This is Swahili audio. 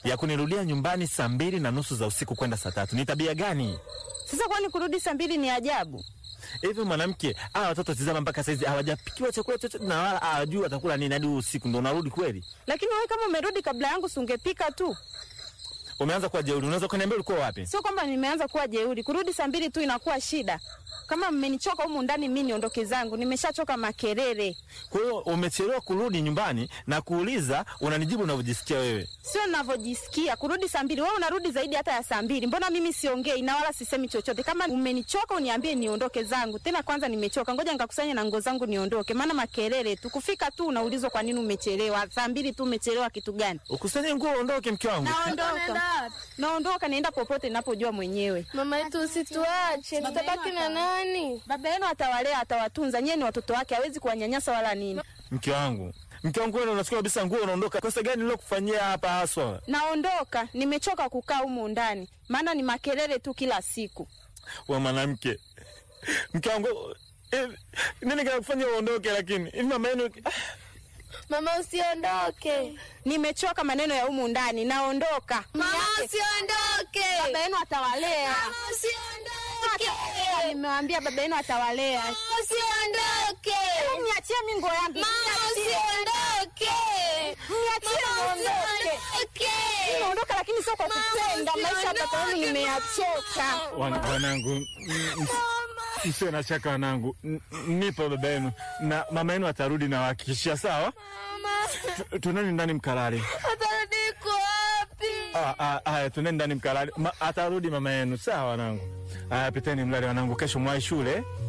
ya kunirudia nyumbani saa mbili na nusu za usiku kwenda saa tatu. Ni tabia gani Sasa kwani kurudi saa mbili ni ajabu? hivi? Mwanamke, hawa watoto tizama, mpaka saizi hawajapikiwa chakula chochote na wala hawajui watakula nini hadi usiku, ndo unarudi kweli? Lakini wewe kama umerudi kabla yangu, si ungepika tu? Umeanza kuwa jeuri. Unaweza kuniambia ulikuwa wapi? Sio kwamba nimeanza kuwa jeuri. Kurudi saa mbili tu inakuwa shida. Kama mmenichoka humu ndani, mi niondoke zangu. Nimeshachoka makelele. Kwa hiyo umechelewa kurudi nyumbani na kuuliza, unanijibu unavyojisikia wewe. Sio ninavyojisikia kurudi saa mbili. Wewe unarudi zaidi hata ya saa mbili. Mbona mimi siongei na wala sisemi chochote? Kama umenichoka uniambie niondoke zangu. Tena kwanza nimechoka, ngoja nikakusanya na nguo zangu niondoke, maana makelele tu. Kufika tu unaulizwa kwa nini umechelewa. Saa mbili tu umechelewa kitu gani? Ukusanye nguo uondoke, mke wangu. Naondoka, naondoka, naenda popote ninapojua mwenyewe. Mama yetu usituache, tutabaki na nani? Baba yenu atawalea, atawatunza. Nyie ni watoto wake, hawezi kuwanyanyasa wala nini. Mke wangu, mke wangu, wewe unachukua kabisa nguo unaondoka. Kosa gani nilokufanyia hapa haswa? Naondoka, nimechoka kukaa humu ndani, maana ni makelele tu kila siku. We mwanamke, mke wangu, eh, nini kinakufanya uondoke? Lakini hivi mama yenu Mama usiondoke, Nimechoka maneno ya humu ndani, naondoka. mama Niache. usiondoke, Baba yenu atawalea. mama usiondoke, Nimewambia baba yenu atawalea. mama usiondoke, Niachie mi nguo yangu. mama Niachie. usiondoke, Niachie mama niondoke. usiondoke. Naondoka lakini sio kwa kupenda. Maisha ya baba yenu nimeyachoka. Wan- wanangu, m- m- msiwe na shaka wanangu, N- nipo baba yenu na mama yenu atarudi na wahakikishia. Sawa, Tu- tuneni ndani mkalale. Atarudi iko wapi? Ah, ah, Haya, tuneni ndani mkalale. Ma, atarudi mama yenu. Sawa wanangu. Haya, piteni mlale wanangu, kesho mwai shule.